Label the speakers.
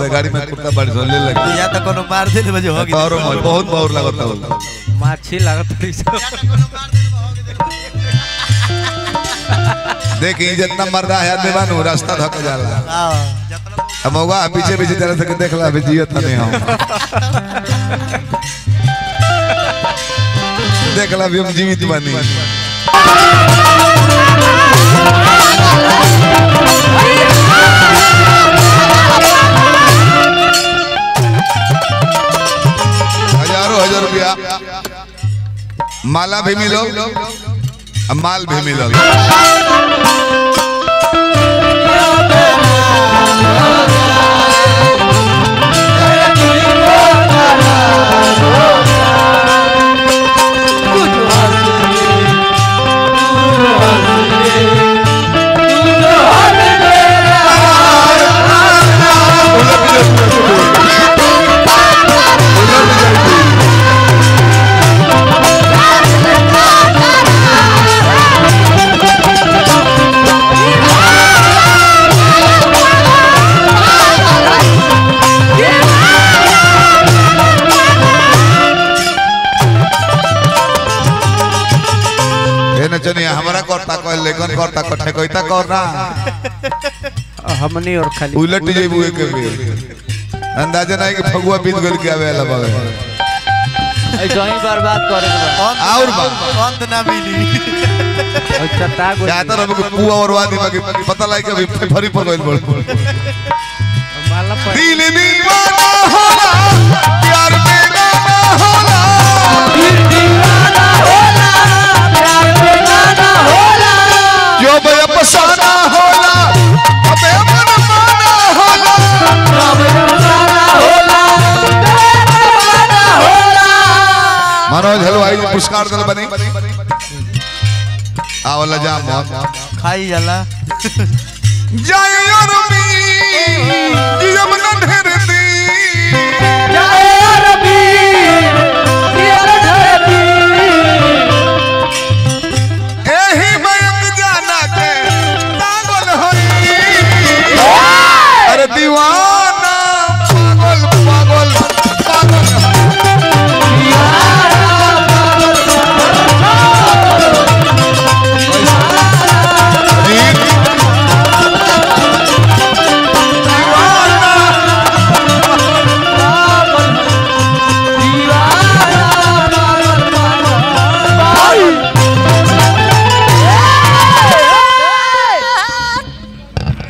Speaker 1: बड़े गाड़ी में कुत्ता बड़ी सो ले लगे
Speaker 2: या तो कोनो मार दे बजे हो
Speaker 1: और बहुत बहुत लगता हो
Speaker 3: माछी लागत रही सब
Speaker 1: देखी जितना मर्दा है आदमी बानू रास्ता धक जाला
Speaker 2: हां
Speaker 1: अब मौगा पीछे पीछे तेरे से देख ला अभी जियत नहीं हम देख ला अभी हम जीवित बनी हजारों हजार रुपया माला भी मिलो अब माल भी मिलो ए नचनिया हमरा करता कहल लेकिन करता कठे कहता करना
Speaker 3: हमनी और खाली
Speaker 1: उलट जेबू एक बेर अंदाजा नहीं कि फगुआ बीत गल के आवे वाला बावे
Speaker 3: ऐसा ही बर्बाद करे के बा
Speaker 1: और बा
Speaker 2: अंत ना मिली
Speaker 3: ऐसा ताग
Speaker 1: क्या तो रब को पुआ और वादी बाकी पता लाग के अभी फरी पर गइल बोल
Speaker 3: माला पर
Speaker 1: दिल दीवाना होला प्यार बेगाना होला जो बे अफसाना होला अबे मन माना होला मनोज हलवाई जी पुरस्कार दल बनी आवला जाम
Speaker 2: खाई जाला
Speaker 1: जय और मी जियम न ढेर